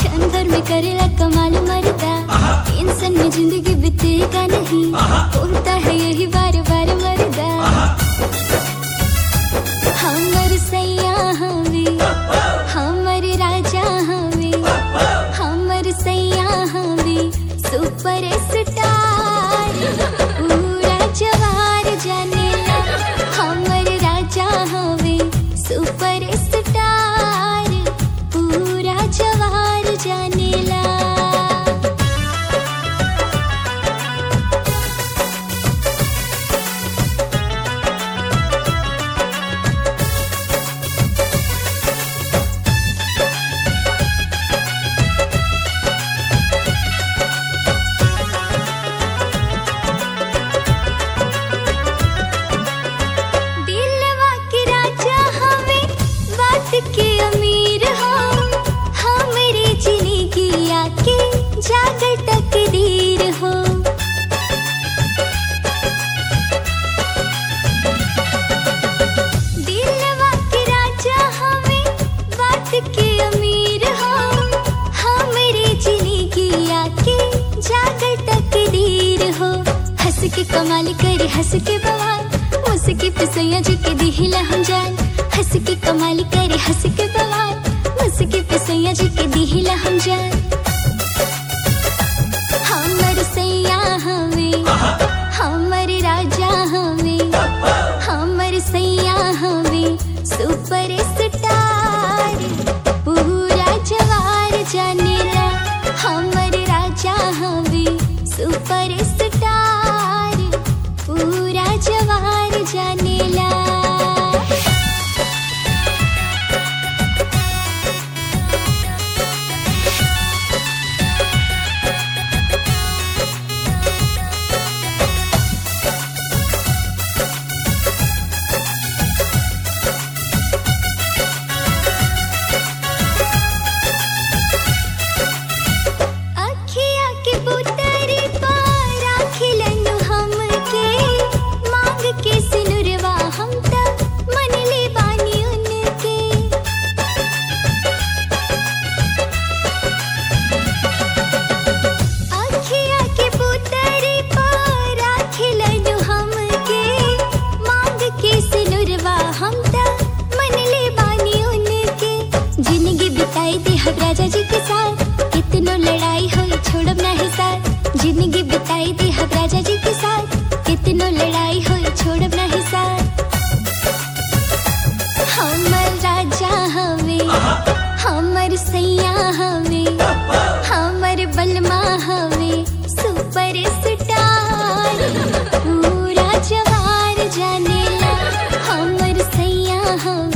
क्षण भर में करेला कमाल मरदा टेंशन में जिंदगी बीतेगा नहीं होता है यही बार बार मरदा हमर सैया हवे हमर राजा हवे हमर सैया हवे सुपर स्टार पूरा जवार जानेला हमर राजा हवे सुपर स्टार पूरा जवार जानेला दिलवा के राजा हवे बात के अमीर हो हमरे जिंदगी आके जागर तकदीर हो दिलवा के राजा हवे बात के अमीर हो हमरे जिंदगी आके जागर तकदीर हो हंस के कमाल करे हंस के बवाल मुस्की पे सैया जी के दिहिला हम जान हंस के कमाल करे हंस के बवाल मुस्की पे सैया जी के दिहिला हम जान हमर सैया हवे हमर राजा हवे हमर सैया हवे सुपर स्टार पूरा जवार जानेला हमर राजा हवे सुपर स्टार पूरा जवार जानेला अखिया के पुतरी पर राखिलनु हमके मांग के सिनुरवा हम त मन ले बानी उनके अखिया के पुतरी पर राखिलनु हमके मांग के सिनुरवा हम त मन ले बानी उनके जिंदगी बिताई दे हम राजा जी के साथ कितनो लड़ाई होई छोड़ब नहीं साथ जिंदगी बिताई दे हम राजा जी के साथ कितनो लड़ाई होई छोड़ब नहीं साथ हमर राजा हवे हमर सैया हवे हमर बलमा हवे सुपर स्टार पूरा जवार जानेला हमर सैया हवे